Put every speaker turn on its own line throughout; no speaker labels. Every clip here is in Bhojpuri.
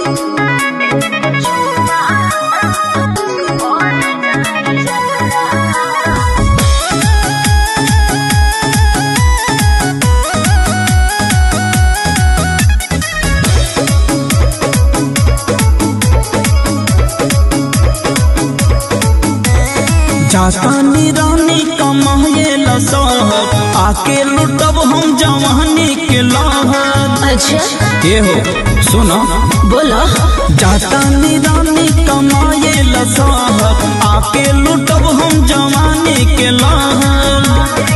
जातानी रानी कमाए लसहर आके लुटब हम जवानी के लहर
अच्छा
के हो सुनो
बोलो
जातानी रानी कमाए लसहर आके लुटब हम जवानी के लहर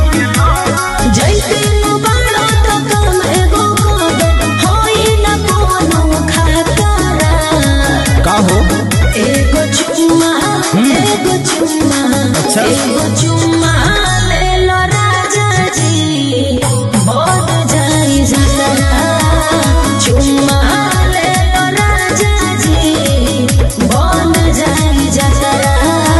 जैसे बाड़ा तो कम एगो कदम होई न कोनो खतरा
का हो
एगो चुम्मा एगो चुम्मा
अच्छा।
एगो चुम्मा ले लो राजा जी बोध जाई जतरा चुम्मा ले लो राजा जी बोध जाई जतरा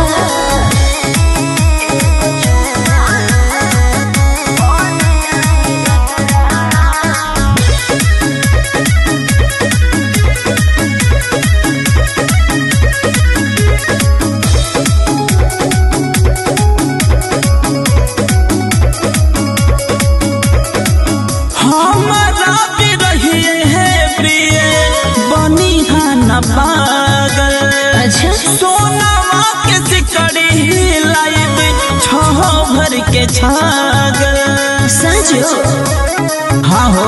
हमारा भी रहिए है प्रिय बनी है न पागल
अच्छा
सोनावा के सिकड़ी लाइब छह भर के छागल
सचो
हाँ हो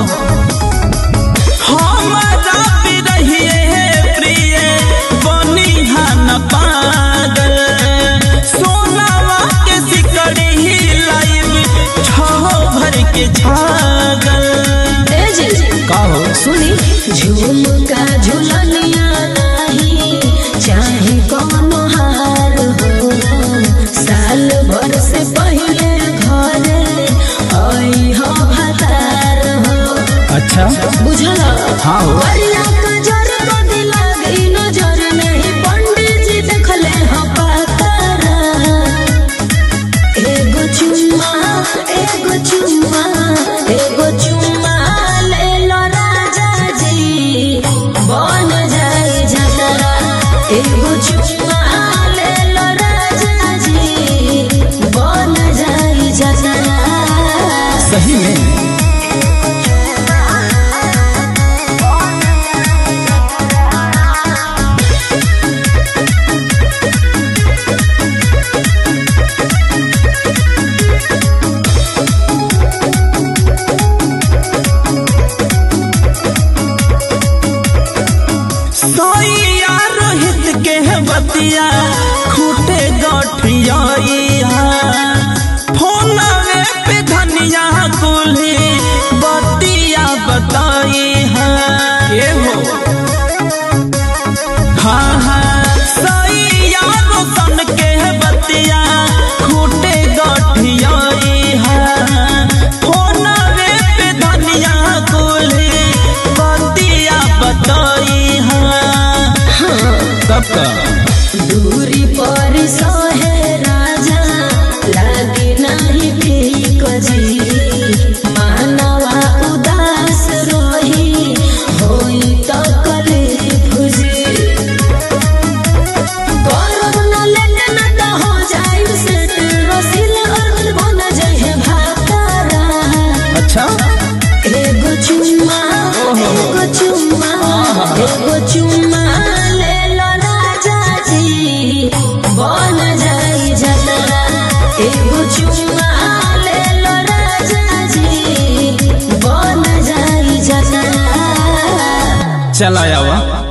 हमारा भी रहिए है प्रिय बनी है न पागल सोनावा के सिकड़ी लाइब छह भर के छागल
ए जी
का हो
सुनी झुमका झुलनिया नाही चाहे कोनो हार हो साल भर से पहले घरे आई हो भतार हो
अच्छा
बुझल
हाँ हो
वरिया का जर को दिला गई नजर नहीं पंडित जी देखले हो पातारा एगो चुम्मा एगो चुम्मा एगो चुम्मा ले लो राजा जी बन जाए जतरा एगो चुम्मा ले लो राजा जी बन जाए जतरा
सही में सोइया रोहित के बतिया खूटे गठिया फोनवे पे धनिया कुल्ही बतिया बताई है हो हाँ हाँ सोइया रोशन के बतिया खूटे गठिया फोनवे पे धनिया कुल्ही बतिया बताई है कब का
दूरी पर सहे राजा लागे नहीं ठीक जी मानवा उदास रही होई तो कले फुजी करब न लेट न त हो जाई सेट रसिल अर्थ बन जाए भातारा
अच्छा
एगो चुम्मा एगो चुम्मा एगो चुम्मा ले लो राजा जी बन जाई जतरा एगो चुम्मा ले लो राजा जी बन जाई जतरा
चला आवा